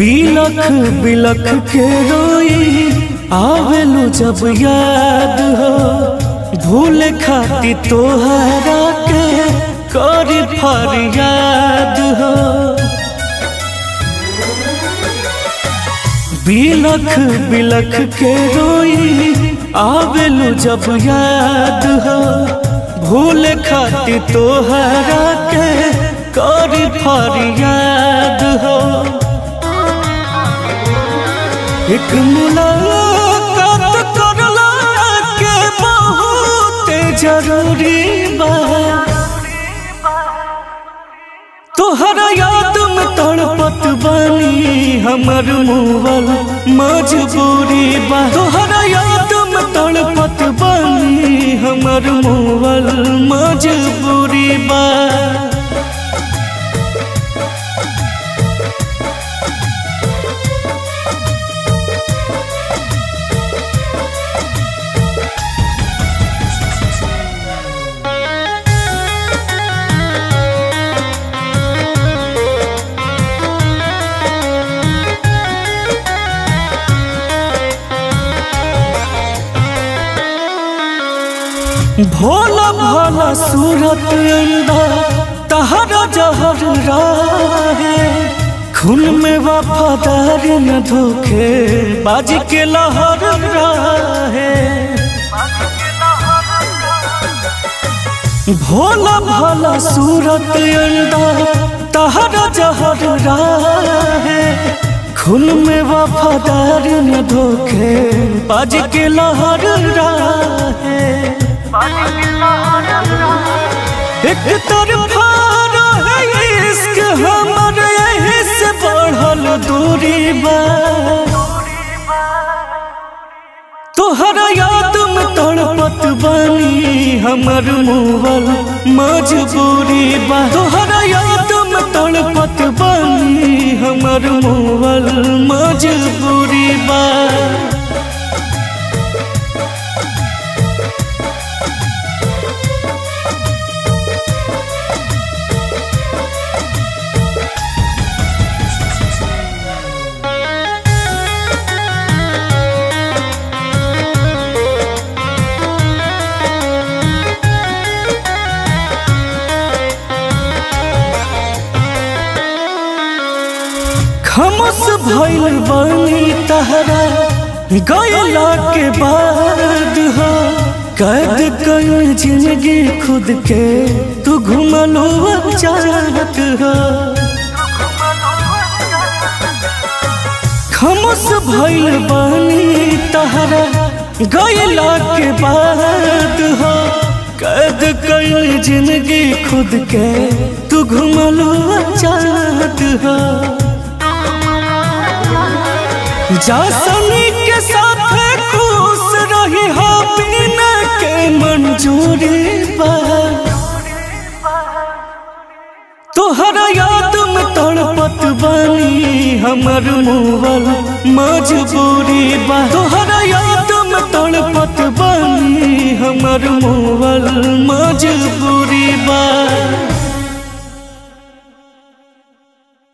बिलख बिलख के रोई आवेलू जब याद हो भूल खाती तोहरा के करी फरियाद हो बिलख बिलख के रोई आवेलू जब याद हो भूल खाती तोहरा के करी फरियाद हो एक मुलाकात करला के बहुत जरूरी बा तोहरा याद में तड़पत बानी हमर मुवल मजबूरी बा तोहरा याद में तड़पत बानी हमर मुवल मजबूरी बा भोला भाला सूरत अंदा तहरा जहर राहे खून में वफादार न धोखे बाज के लहर राहे भोला भाला सूरत अंदा तहरा जहर राहे खून में वफादार न धोखे बाज के लहर राहे एक तरफा रहे इश्क हमर यही से बढ़ल दूरी बा तोहरा याद में तड़पत बानी हमर मुवल मजबूरी बा तोहरा याद में तड़पत बानी हमर मुवल मजबूरी बा खमस भइल बानी तहरा गयला के बाद हो कैद कई जिंदगी खुद के तू घुमलो चाहत हो खमस भइल बानी तहरा गयला के बाद हो कैद कई जिंदगी खुद के तू घुमलो चाहत हो जासनी के साथ खुश रही हो बिना के मंजूरी बा तोहरा याद में तड़पत बानी हमर मुवल मजबूरी बा तोहरा याद में तड़पत बानी हमर मुवल मजबूरी बा